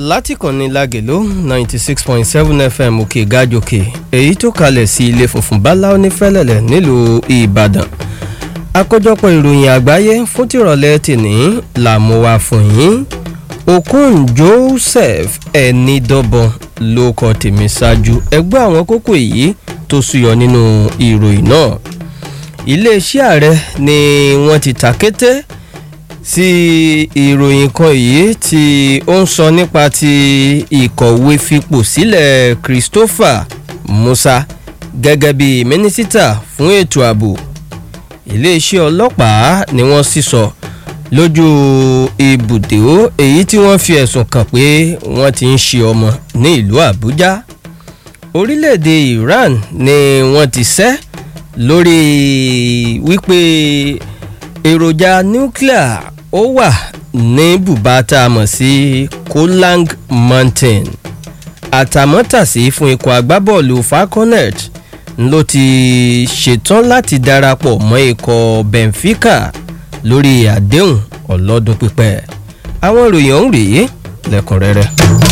látìkànnì lágèló ninety six point seven fm òkè gàjòkè èyí tó kalẹ̀ sí ilé funfun báláwo ní fẹ́lẹ́lẹ̀ nílùú ìbàdàn àkójọpọ̀ ìròyìn àgbáyé fún tìrọ̀lẹ́ tìní làmúwa fún yín okun joseph ẹnidọ́bọ̀n ló kọ tèmi ṣáájú ẹgbẹ́ àwọn kókó èyí tó súyọ nínú ìròyìn náà iléeṣẹ́ ààrẹ ni wọ́n ti tàkété sí ìròyìn kan yìí tí ó ń sọ nípa ti ìkọ̀wé fipò sílẹ̀ christopher musa gẹ́gẹ́ bí mínísítà fún ètò ààbò iléeṣẹ́ ọlọ́pàá ni wọ́n sì sọ lójú ibùdó èyí tí wọ́n fi ẹ̀sùn kàn pé wọ́n ti ń ṣe ọmọ ní ìlú àbújá orílẹ̀-èdè iran ni wọ́n ti sẹ́ lórí wípé èròjà nuclear ó wà ní bùbá tá a mọ̀ sí kolang mountain àtàmọ́tàsí fún ikọ̀ agbábọ́ọ̀lù falconet ló ti ṣetán láti darapọ̀ mọ́ ikọ̀ benfica lórí àdéhùn ọlọ́dún pípẹ́ àwọn ìròyìn ọ̀hún rèé lẹ́kùnrẹ́rẹ́.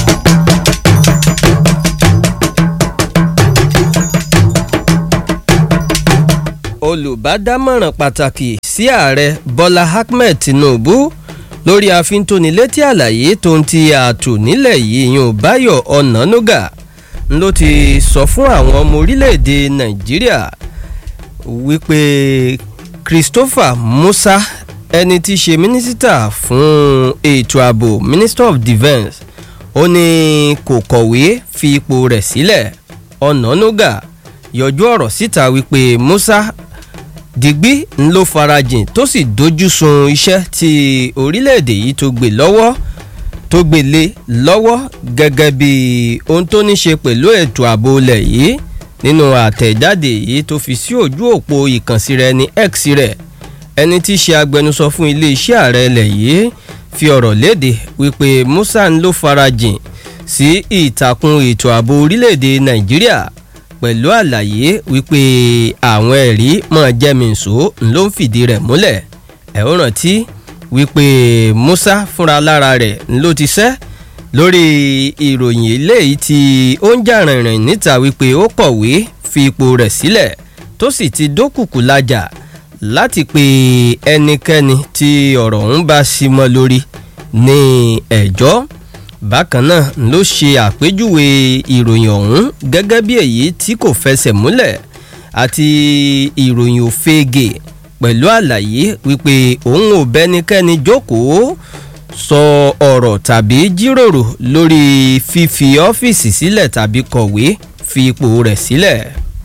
olùbádámọ̀ràn pàtàkì sí ààrẹ bọ́lá ahmed tinubu lórí àfintónilétí àlàyé tó ń ti ààtò nílẹ̀ yìí yan báyọ̀ ọ̀nànúgà ló ti sọ fún àwọn ọmọ orílẹ̀-èdè nàìjíríà wípé christopher musa ẹni tí í ṣe mínísítà fún ètò ààbò minister of defence ó ní kò kọ̀wé fi ipò rẹ̀ sílẹ̀ ọ̀nànúgà yọjú ọ̀rọ̀ síta wípé musa digbí ń ló farajìn tó sì dojú sun iṣẹ́ tí orílẹ̀-èdè yìí tó gbé lọ́wọ́ tó gbé lé lọ́wọ́ gẹ́gẹ́ bí ohun tó ní ṣe pẹ̀lú ètò ààbò ilẹ̀ yìí nínú àtẹ̀jáde yìí tó fi sí ojú òpó ìkànsí rẹ̀ ní x rẹ̀ ẹni tí í ṣe agbẹnusọ fún iléeṣẹ́ ààrẹ ilẹ̀ yìí fi ọ̀rọ̀ léde wípé musa ń ló farajìn sí ìtàkùn ètò ààbò orílẹ̀-èdè nàìjíríà pẹ̀lú àlàyé wípé àwọn ẹ̀rí mọ̀ jẹ́mìíṣó ló ń fìdí rẹ̀ múlẹ̀ ẹ̀ ó rántí wípé musa fúnra lára rẹ̀ ló ti sẹ́ lórí ìròyìn eléyìí tí ó ń jà rìnrìn níta wípé ó kọ̀wé fi ipò rẹ̀ sílẹ̀ tó sì ti dókùkù lájà láti pe ẹnikẹ́ni tí ọ̀rọ̀ ń bá sí mọ́ lórí ní ẹ̀jọ́ bákan náà ló ṣe àpéjúwe ìròyìn ọ̀hún gẹ́gẹ́ bí èyí tí kò fẹsẹ̀ múlẹ̀ àti ìròyìn òfegè pẹ̀lú àlàyé wípé òun ò bẹ́nikẹ́ni jókòó sọ ọ̀rọ̀ tàbí jíròrò lórí fífi ọ́fíìsì sílẹ̀ tàbí kọ̀wé fi ipò rẹ̀ sílẹ̀.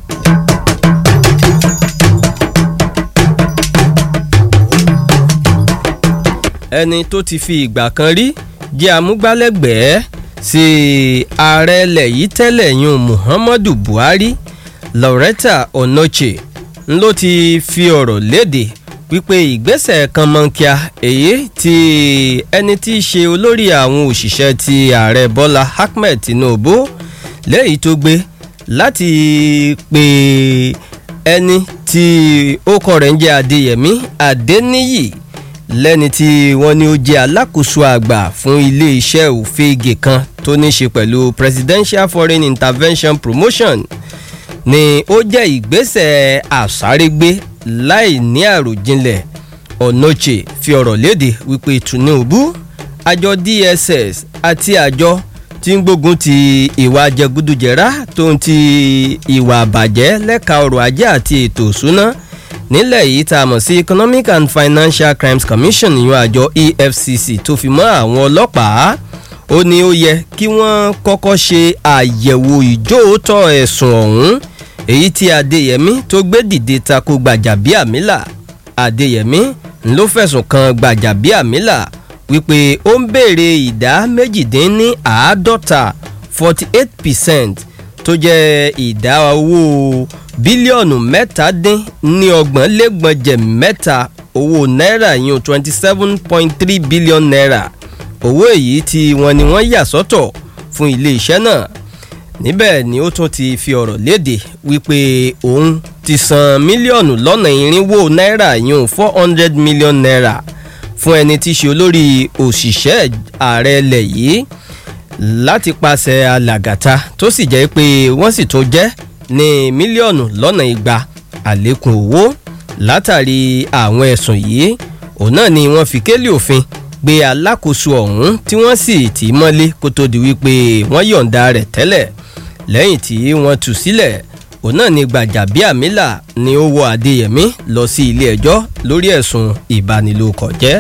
ẹni tó ti fi ìgbà kan rí jẹ́ amúgbálẹ́gbẹ̀ẹ́ sí ààrẹ ilẹ̀ yìí tẹ́lẹ̀ yún muhammadu buhari loretta onoche ló ti fi ọ̀rọ̀ léde wípé ìgbésẹ̀ kan mọ́ńkíá èyí tí ẹni tí í ṣe olórí àwọn òṣìṣẹ́ ti ààrẹ bọ́lá ahmed tinubu lẹ́yìn tó gbé láti pe ẹni tí ó kọ rẹ̀ ń jẹ́ adéyẹmí adéníyì lẹ́ni tí wọ́n ní ó jẹ́ alákòóso àgbà fún ilé-iṣẹ́ òfegè kan tó ní ṣe pẹ̀lú presidential foreign intervention promotion ni ó jẹ́ ìgbésẹ̀ àsárégbé láì ní àròjinlẹ̀ ọ̀nọ́chè fi ọ̀rọ̀ léde wípé tinubu àjọ dss àti àjọ tí ń gbógun ti ìwà jẹgúdújẹrá tó ń ti ìwà àbàjẹ́ lẹ́ka ọrọ̀ ajé àti ètò ìṣúná nílẹ̀ yìí tá a mọ̀ sí economic and financial crimes commission yan àjọ efcc tó fi mọ́ àwọn ọlọ́pàá ó ní ó yẹ kí wọ́n kọ́kọ́ ṣe àyẹ̀wò ìjóòótọ́ ẹ̀sùn ọ̀hún èyí tí adéyẹmí tó gbé dìde tako gbàjàbíàmílà adéyẹmí ló fẹ̀sùn kan gbàjàbíàmílà wípé ó ń béèrè ìdá méjìdínláàádọ́ta forty eight percent tó jẹ́ ìdá owó bílíọ̀nù mẹ́tàdín ní ọgbọ̀n lẹ́gbọ̀njẹ̀ mẹ́ta owó náírà yún twenty seven point three billion naira owó èyí tí wọ́n ní wọ́n yà sọ́tọ̀ fún iléeṣẹ́ náà níbẹ̀ ni ó tún ti fi ọ̀rọ̀ léde wípé òun ti san mílíọ̀nù lọ́nà irinwó náírà yún four hundred million naira fún ẹni tí í ṣe olórí òṣìṣẹ́ ààrẹ ilẹ̀ yìí láti pàṣẹ alàgàtà tó sì jẹ́ pé wọ́n sì tún jẹ́ ní mílíọ̀nù lọ́nà igba àlékún owó látàrí àwọn ẹ̀sùn yìí òun náà ni wọ́n fi kélé òfin gbé alákòóso ọ̀hún tí wọ́n sì tì í mọ́lé kó tó di wípé wọ́n yọ̀ǹda rẹ̀ tẹ́lẹ̀ lẹ́yìn tí wọ́n tú sílẹ̀ òun náà ni gbàjàbíàmílà ni ó wọ adéyẹmí lọ sí ilé ẹjọ́ lórí ẹ̀sùn ìbanilórúkọjẹ́.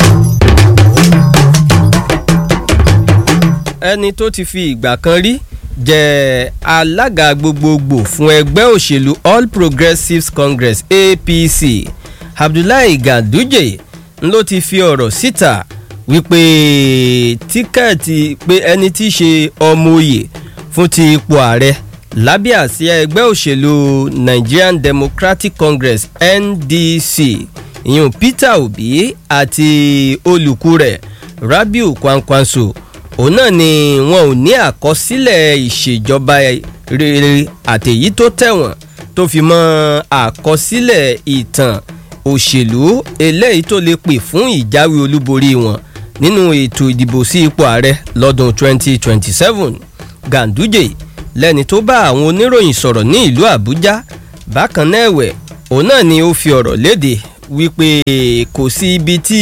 ẹni tó ti fi ìgbà kan rí jẹ́ alága gbogbogbò fún ẹgbẹ́ òṣèlú all progressives congress apc abdullahi ganduje ló ti fi ọ̀rọ̀ síta wípé tíkẹ́ẹ̀tì pé ẹni tí í ṣe ọmọ òye fún ti ipò ààrẹ lábẹ́ àsíá ẹgbẹ́ òṣèlú nigerian democratic congress ndc ìyún peter obi àti olùkú rẹ̀ rabiu kwankwanso òun náà ni wọn ò ní àkọsílẹ̀ ìṣèjọba rere àtèyí tó tẹ̀wọ̀n tó fi mọ́ àkọsílẹ̀ ìtàn òṣèlú eléyìí tó lè pè fún ìjáwé olúborí wọn nínú ètò ìdìbò sí ipò ààrẹ lọ́dún 2027 ganduje lẹ́ni tó bá àwọn oníròyìn sọ̀rọ̀ ní ìlú àbújá bákan náà ẹ̀wẹ̀ òun náà ni ó fi ọ̀rọ̀ léde wípé kò sí ibi tí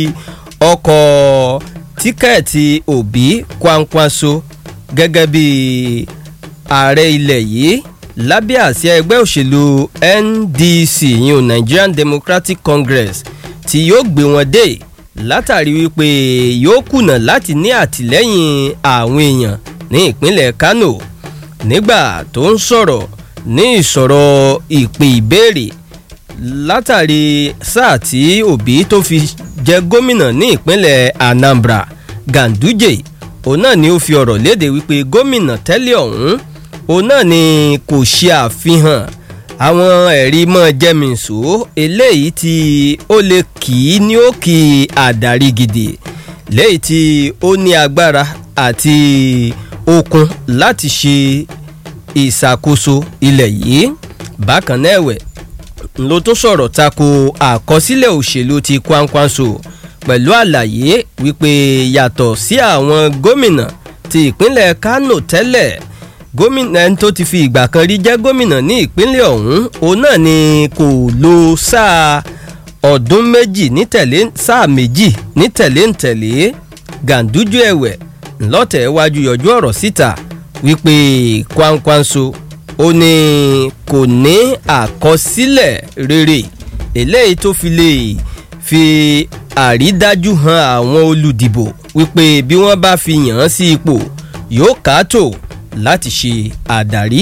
ọkọ̀ tíkẹ́ẹ̀tì òbí kwankwanso gẹ́gẹ́ bí ààrẹ ilẹ̀ yìí lábẹ́ àsíá ẹgbẹ́ òṣèlú ndc yìí nigerian democratic congress tí yóò gbé wọn dé látàrí wípé yóò kùnà láti ní àtìlẹ́yìn àwọn èèyàn ní ìpínlẹ̀ kano nígbà tó ń sọ̀rọ̀ ní ìsọ̀rọ̀ ìpè ìbéèrè látàrí sáà tí òbí tó fi jẹ gómìnà ní ìpínlẹ̀ anambra ganduje òun náà ni ó fi ọ̀rọ̀ léde wípé gómìnà tẹ́lẹ̀ ọ̀hún òun náà ni kò ṣe àfihàn àwọn ẹ̀rí mọ́ jẹ́mìísò eléyìí tí ó lè kì í ní ó kì í àdarí gidi léyìí tí ó ní agbára àti okun láti ṣe ìṣàkóso ilẹ̀ yìí bákan náà ẹ̀wẹ̀ ló tó sọ̀rọ̀ tako àkọsílẹ̀ òṣèlú ti kwankwanso pẹ̀lú àlàyé wípé yàtọ̀ sí àwọn gómìnà ti ìpínlẹ̀ kano tẹ́lẹ̀ gómìnà ẹni tó ti fi ìgbà kan rí jẹ́ gómìnà ní ìpínlẹ̀ ọ̀hún òun náà ni kò lo sáà ọdún méjì ní tẹ̀lé sáà méjì ní tẹ̀lé ń tẹ̀lé gàǹdújú ẹ̀wẹ̀ ńlọ́tẹ̀ wájú yọjú ọ̀rọ̀ síta wípé kwankwanso ó ní kò ní àkọsílẹ̀ rere eléyìí tó fi lè fi àrídájú han àwọn olùdìbò wípé bí wọ́n bá fi yàn án sí ipò yóò káàtó láti ṣe àdarí.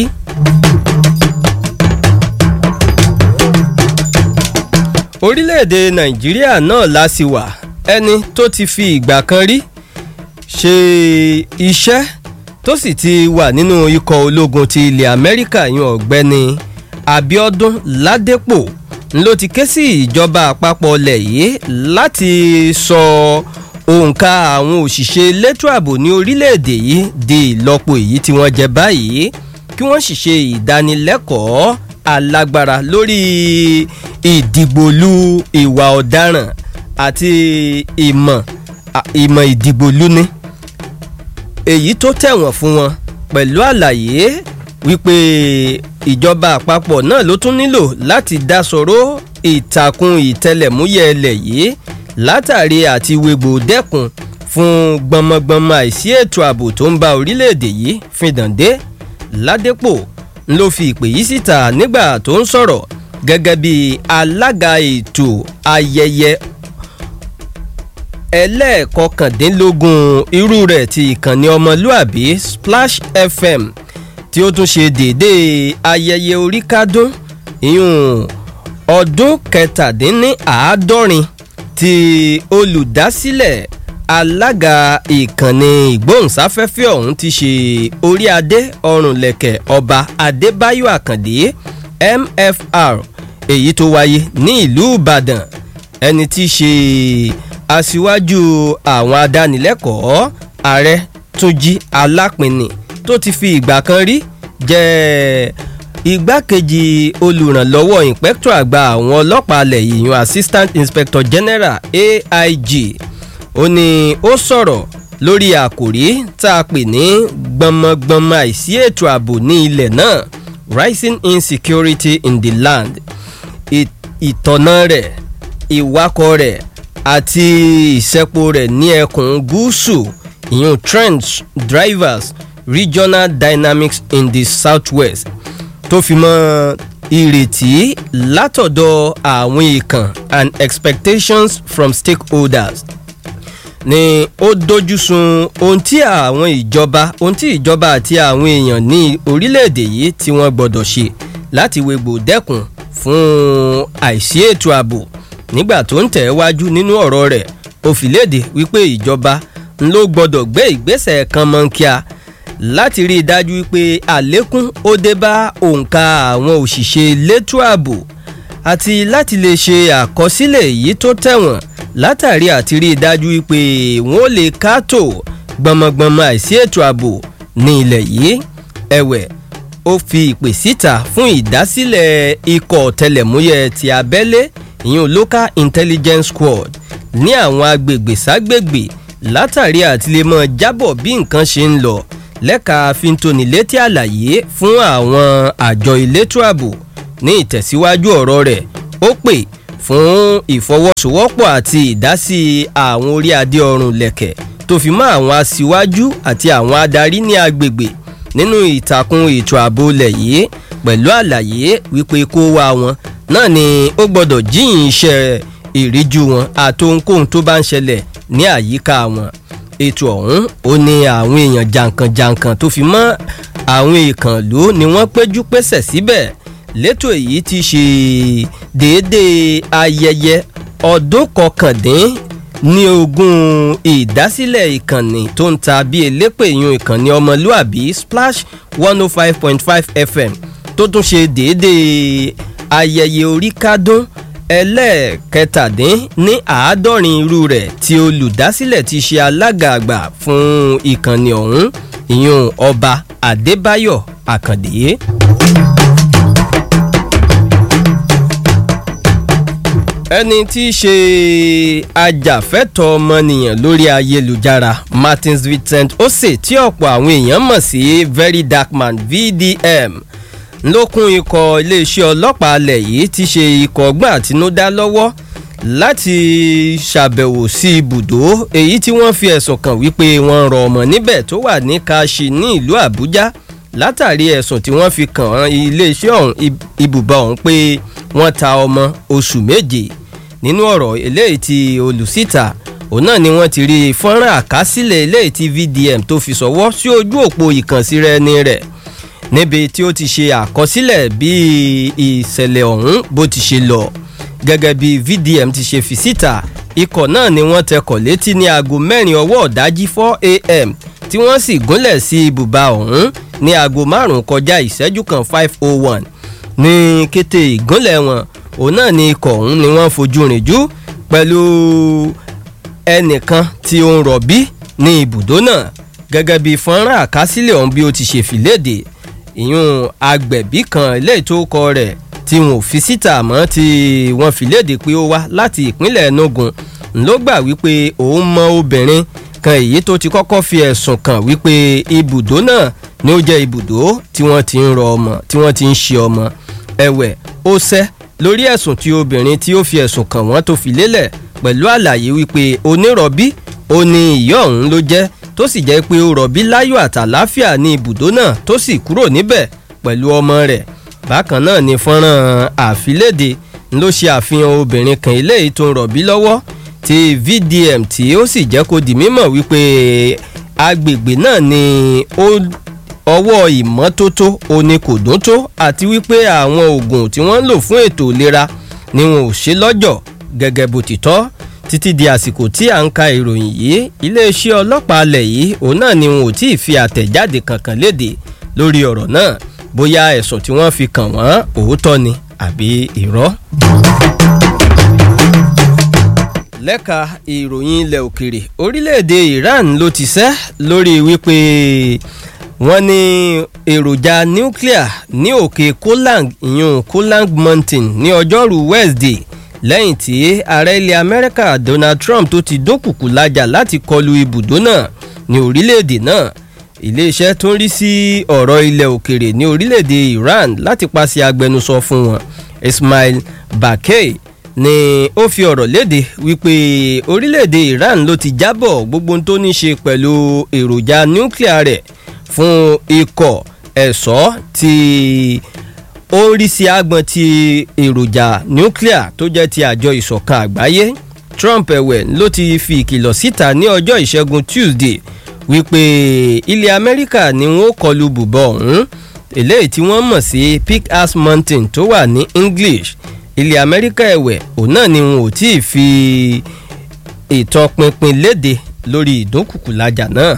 orílẹ̀-èdè nàìjíríà náà la sì wà ẹni tó ti fi ìgbà kan rí ṣe iṣẹ́ tó sì ti wà nínú ikọ̀ ológun ti ilẹ̀ amẹ́ríkà yan ọ̀gbẹ́ni abiodun ládépò ló ti ké sí ìjọba àpapọ̀ ilẹ̀ yìí láti sọ òǹkà àwọn òṣìṣẹ́ elétò ààbò ní orílẹ̀-èdè yìí di ìlọ́po èyí tí wọ́n jẹ báyìí kí wọ́n sì ṣe ìdánilẹ́kọ̀ọ́ alágbára lórí ìdìgbòlu ìwà ọ̀daràn àti ìmọ̀ ìmọ̀ ìdìgbòlu ni èyí tó tẹ̀wọ̀n fún wọn pẹ̀lú àlàyé wípé ìjọba àpapọ̀ náà ló tún nílò láti dá sọ̀rọ̀ ìtàkùn ìtẹlẹ̀múyẹ́ ẹlẹ̀ yìí látàrí àti wégbò dẹ́kun fún gbọmọgbọmọ àìsí ètò ààbò tó ń ba orílẹ̀-èdè yìí fìdàndé ládépò ló fi ìpè yìí síta nígbà tó ń sọ̀rọ̀ gẹ́gẹ́ bí alága ètò ayẹyẹ ẹlẹ́ẹ̀kọkàndínlógún irú rẹ̀ ti ìkànnì ọmọlúàbí splash fm tí ó tún ṣe déédéé ayẹyẹ oríkádún ìyún ọdún kẹtàdínníàádọ́rin ti olùdásílẹ̀ alága ìkànnì ìgbóhùnsáfẹ́fẹ́ ọ̀hún ti ṣe orí adé ọrùnlẹ̀kẹ̀ ọba adébáyọ̀ àkàndé mfr èyí tó wáyé ní ìlú ìbàdàn ẹni tí í ṣe aṣíwájú àwọn adánilẹ́kọ̀ọ́ ààrẹ túnjí alápinni tó ti fi ìgbà kan rí jẹ́ igbákejì olùrànlọ́wọ́ ìpẹ́kítọ̀ àgbà àwọn ọlọ́pàá alẹ̀ yìnyín assistant inspector general aig ó ní ó sọ̀rọ̀ lórí àkòrí tá a pè ní gbọmọgbọmọ àìsí ètò ààbò ní ilẹ̀ náà rising insecurity in the land ìtọ̀nà rẹ̀ ìwakọ̀ rẹ̀ àti ìṣẹ́po rẹ̀ ní ẹkùn gúúsù ìyún trends drivers regional dynamics in the southwest tó fi mọ́ ìrètí látọ̀dọ̀ àwọn ìkàn and expectations from stakeholders ni ó dojú sun ohun tí àwọn ìjọba ohun tí ìjọba àti àwọn èèyàn ní orílẹ̀-èdè yìí tí wọ́n gbọ́dọ̀ ṣe láti wegbò dẹ́kun fún àìsí ètò ààbò nígbà tó ń tẹ̀ wájú nínú ọ̀rọ̀ rẹ̀ ó fi léde wípé ìjọba ló gbọ́dọ̀ gbé ìgbésẹ̀ kan mọ́ńkíá láti rí i dájú wípé àlékún ó dé bá òǹkà àwọn òṣìṣẹ́ elétò ààbò àti láti lè ṣe àkọsílẹ̀ èyí tó tẹ̀wọ̀n látàrí àti rí i dájú wípé wọ́n lè kátó gbọmọgbọmọ àìsí ètò ààbò ní ilẹ̀ yìí ẹ̀wẹ̀ ó fi ìpè síta fún ìdásílẹ̀ ikọ̀ ọ̀tẹlẹ̀múyẹ́ ti abẹ́lé ìyún local intelligence squad ní àwọn agbègbè ságbègbè látàrí àti lè mọ jábọ̀ bí nǹkan ṣe ń lọ lẹ́ka fintónilétí àlàyé fún àwọn àjọ elétò ààbò ní ìtẹ̀síwájú ọ̀rọ̀ rẹ̀ ó pè fún ìfọwọ́sowọ́pọ̀ àti ìdásí àwọn orí adé ọrùn lẹ̀kẹ̀ tó fi mọ́ àwọn aṣíwájú àti àwọn adarí ní agbègbè nínú ìtàkùn ètò ààbò ilẹ̀ yìí pẹ̀lú àlàyé wípé kó wá wọn náà ni ó gbọ́dọ̀ jíyìn iṣẹ́ ìríjú wọn àtohunkóhun tó bá ń ṣẹlẹ̀ ní àyíká wọn ètò ọ̀hún ó ní àwọn èèyàn jàǹkànjàǹkàn tó fi mọ́ àwọn ìkànlú ni wọ́n péjú pésẹ̀ síbẹ̀ létò èyí ti ṣe déédéé ayẹyẹ ọdún kọkàndín ní ogún ìdásílẹ̀ ìkànnì tó ń ta bí elépè yun ìkànnì ọmọlúàbí splash one oh five point five fm tó tún ṣe déédéé ayẹyẹ orí kádún ẹlẹ́ẹ̀kẹtàdín ní àádọ́rin irú rẹ̀ tí olùdásílẹ̀ ti ṣe alága àgbà fún ìkànnì ọ̀hún ìyún ọba adébáyọ̀ àkàndé. ẹni tí í ṣe ajàfẹ́tọ̀ọ́ ọmọnìyàn lórí ayélujára martins vincent ose tí ọ̀pọ̀ àwọn èèyàn mọ̀ sí very dark man vdm lókun ikọ̀ iléeṣẹ́ ọlọ́pàá alẹ̀ yìí ti ṣe ikọ̀ ọgbọ́n àtinúdá lọ́wọ́ láti ṣàbẹ̀wò sí ibùdó èyí tí wọ́n fi ẹ̀sùn kàn wípé wọ́n rọ ọmọ níbẹ̀ tó wà ní kashi ní ìlú àbújá látàrí ẹ̀sùn tí wọ́n fi kàn iléeṣẹ́ ọ̀hún ibùba ọ̀hún pé wọ́n ta ọmọ oṣù méje nínú ọ̀rọ̀ eléyìí ti olùsíta òun náà ni wọ́n ti rí fọ́nrán àkásílẹ̀ eléyìí ti vdm tó fi sọ́wọ́ sí ojú òpó ìkànsíra ẹni rẹ̀ níbi tí ó ti ṣe àkọsílẹ̀ bí ìṣẹ̀lẹ̀ ọ̀hún bó ti ṣe lọ gẹ́gẹ́ bí vdm ti ṣe fi síta ikọ̀ náà ni wọ́n tẹkọ̀ létí ní aago mẹ́rin ọwọ́ ọ̀dájí four am tí wọ́n sì gúnlẹ̀ sí ibùba ọ̀hún ní aago márùn-ún kọjá ìṣẹ́jú kan five oh one ní kété ìgúnlẹ̀ wọn òun náà ni ikọ̀ ọ̀hún ni wọ́n fojú rìn jú pẹ̀lú ẹnìkan tí ó ń rọ̀bí ní ibùdó náà gẹ́gẹ́ bí fọ́nrán àkásílẹ̀ ọ̀hún bí ó ti ṣe fìlédè ìyún agbẹ̀bí kan eléyìí tó kọ rẹ̀ tí wọn ò fi síta mọ́ tí wọ́n fi léde pé ó wá láti ìpínlẹ̀ enugu ló gbà wípé òun mọ obìnrin kan èyí tó ti kọ́kọ́ fi ẹ̀sùn kàn wípé ibùdó náà ni ó jẹ́ ibùdó tí wọ́n ti ń rọ ọmọ tí wọ́n ti ń ṣe ọmọ ẹ̀wẹ̀ ó sẹ́ lórí ẹ̀sùn tí obìnrin tí ó fi ẹ̀sùn kàn wọ́n tó fi lélẹ̀ pẹ̀lú àlàyé wípé onírọ̀bí ó ní ìyá ọ̀hún ló jẹ́ tó sì jẹ́ pé ó rọ̀bí láyọ̀ àtàláfíà ní ibùdó náà tó sì kúrò níbẹ̀ pẹ̀lú ọmọ rẹ̀ bákan náà ni fọ́nrán àfilédè ló ṣe àfihàn obìnrin kan eléyìí tó ń rọ̀bí lọ́wọ́ ti vdm tí ó sì jẹ́ kó di mímọ̀ wípé agbègbè náà ni ọwọ́ ìmọ́tótó oní kò dún tó àti wípé àwọn oògùn tí wọ́n ń lò fún ètò ìlera ni wọn ò ṣe lọ́jọ̀ gẹ́gẹ́ bó ti tọ́ títí di àsìkò tí à ń ka ìròyìn yìí iléeṣẹ́ ọlọ́pàá alẹ̀ yìí òun náà ni wọn ò tí ì fi àtẹ̀jáde kankan léde lórí ọ̀rọ̀ náà bóyá ẹ̀sùn tí wọ́n fi kàn wọ́n òótọ́ ni àbí irọ́. lẹ́ka ìròyìn ilẹ̀ òkèrè orílẹ̀-èdè iran ló ti sẹ́ lórí wípé wọ́n ní èròjà nuclear ní òkè kolang ìyún kolang mountain ní ọjọ́rú wednesday lẹ́yìn tí ààrẹ ilẹ̀ amẹ́ríkà donald trump tó ti dókùkù lajà láti kọlu ibùdó náà ní orílẹ̀-èdè náà iléeṣẹ́ tó ń rí sí ọ̀rọ̀ ilẹ̀ òkèrè ní orílẹ̀-èdè Iran láti paṣẹ agbẹnusọ fún wọn Ismail Bakay ni ó fi ọ̀rọ̀ léde wípé orílẹ̀-èdè Iran ló ti jábọ̀ gbogbo tó ní ṣe pẹ̀lú èròjà núclear rẹ̀ fún ikọ̀ ẹ̀ṣọ́ ti ó ń rí sí agbọn ti èròjà núclear tó jẹ́ ti àjọ ìṣọ̀kan àgbáyé Trump ẹ̀wẹ̀ ló ti fi ìkìlọ̀ síta ní ọjọ́ ìṣẹ́gun Tuesday wípé ilẹ̀ Amẹ́ríkà ni wọ́n kọlu bùbọ̀ ọ̀hún eléyìí tí wọ́n mọ̀ sí Pickass Mountain tó wà ní English ilẹ̀ Amẹ́ríkà ẹ̀wẹ̀ òun náà ni wọn ò tí ì fi ìtọpinpin léde lórí ìdúnkùkùlájà náà.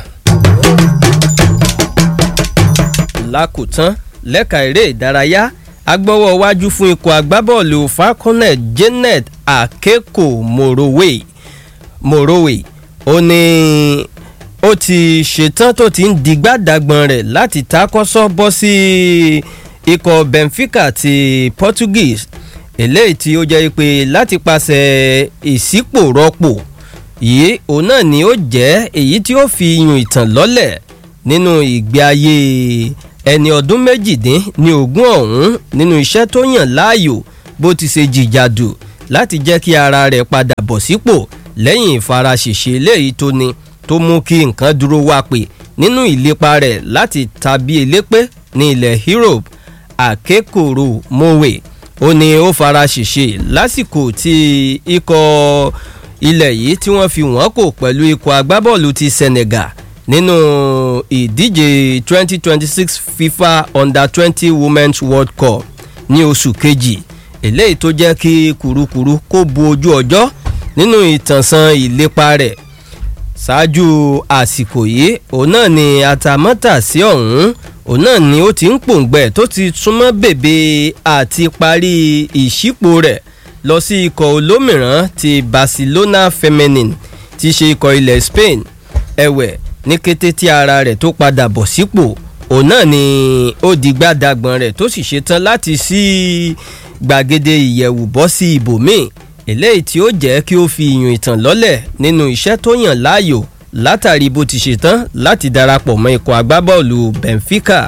lákòótán lẹ́ka eré ìdárayá agbọ́wọ́ wájú fún ikọ̀ agbábọ́ọ̀lù falconet janet akeko morowe morowe ó ní ó ti ṣetán tó ti ń digbádàgbọ̀n rẹ̀ láti takọ́sọ́ bọ́ sí ikọ̀ benfica ti portuguese eléyìí tí ó jẹ́ pé láti pàṣẹ ìsípòrọ́pò yìí òun náà ni ó jẹ́ èyí tí ó fi yùn ìtàn lọ́lẹ̀ nínú ìgbé ayé ẹni ọdún méjìdín ní ogún ọ̀hún nínú iṣẹ́ tó yàn láàyò bó ti ṣe jìjàdù láti jẹ́ kí ara rẹ̀ padà bọ̀ sípò lẹ́yìn ìfaraṣèṣe eléyìí tó ní tó mú kí nǹkan dúró wá pé nínú ìlépa rẹ̀ láti tàbí elépé ní ilẹ̀ Europe akekoro mowe ó ní ó faraṣèṣe lásìkò tí ikọ̀ ilẹ̀ yìí tí wọ́n fi wọ́n kò pẹ̀lú ikọ̀ agbábọ́ọ̀lù ti Senegal nínú ìdíje 2026 FIFA Under 20 Women's World Cup ní oṣù kejì eléyìí tó jẹ́ kí kùrukùru kó bu ojú ọjọ́ nínú ìtànṣán ìlépa rẹ̀ ṣáájú àsìkò yìí òun náà ni àtàmọ́tàsí ọ̀hún òun náà ni ó ti ń pòǹgbẹ tó ti súnmọ́ bèbè àti parí ìṣípò rẹ̀ lọ sí ikọ̀ olómìíràn ti Barcelona Feminine ti ṣe ikọ̀ ilẹ̀ Spain ẹ̀wẹ̀ ní kété tí ara rẹ̀ tó padà bọ̀ sípò òun náà ni ó di gbádàgbọ̀n rẹ̀ tó sì ṣetán láti sí gbàgede ìyẹ̀wù bọ́ sí ibòmíì eléyìí tí ó jẹ́ kí ó fi ìyún ìtàn lọ́lẹ̀ nínú iṣẹ́ tó yàn láàyò látàrí bó ti ṣetán láti darapọ̀ mọ́ ikọ̀ agbábọ́ọ̀lù Benfica.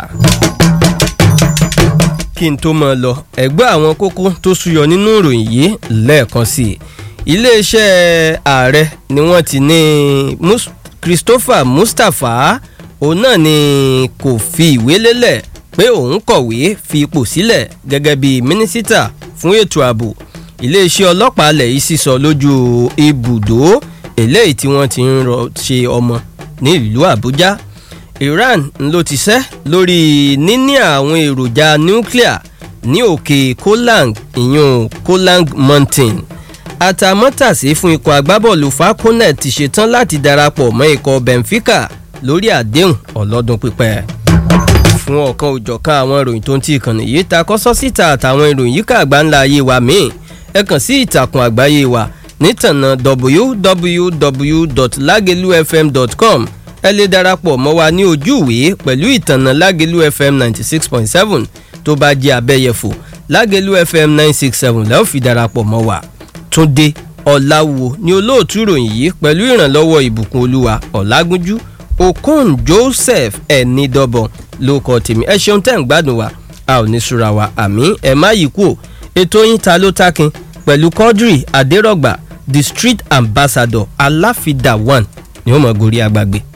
kí n tó mọ̀ lọ ẹ̀gbọ́n àwọn kókó tó súyọ nínú ìròyìn yìí lẹ́ẹ̀kan sí i iléeṣẹ́ ààrẹ ni wọ́n ti ní Christopher Mustapha òun náà ni kò fi ìwé lélẹ̀ pé òun kọ̀wé fi ipò sílẹ̀ gẹ́gẹ́ bí mínísítà fún ètò ààbò iléeṣẹ́ ọlọ́pàá alẹ̀ yìí sísọ lójú ibùdó eléyìí tí wọ́n ti ń rọ ṣe ọmọ ní ìlú Àbújá Iran ló ti sẹ́ lórí níní àwọn èròjà nuclear ní òkè Kolang ìyún Kolang Mountain àtàmọ́tàsí fún ikọ̀ agbábọ́ọ̀lù falconet ti ṣetán láti darapọ̀ mọ́ ikọ̀ Benfica lórí àdéhùn ọlọ́dún pípẹ́ fún ọ̀kan òjọ̀kan àwọn ìròyìn tó ń ti ìkànnì yìí ta kọ́sọ́ síta àtàwọn ìròyìn yíká àgbáńlá ayé wa míì ẹ kàn sí ìtàkùn àgbáyé wa nítànà www.lagelufm.com ẹ lè darapọ̀ mọ́ wa ní ojú ìwé pẹ̀lú ìtànà Lágelú FM ninety six point seven tó bá jẹ́ abẹ́yẹfò Lágelú FM nine six seven lẹ́ẹ̀ fi darapọ̀ mọ́ wa Túndé Ọ̀làwò ni olóòtú ìròyìn yìí pẹ̀lú ìrànlọ́wọ́ ìbùkún olúwa Ọ̀làgúnjú Okon Joseph Ẹnidọ́bọ̀n ló kọ tèmi ẹ ṣeun tẹ́ ń gbádùn wa a ò ní súra wa àmì ẹ má yí kú o ètò yín ta ló tákin pẹ̀lú Quadri Adérọ̀gbà the street ambassador aláfidà one ni ó mọ̀ gorí agbàgbé.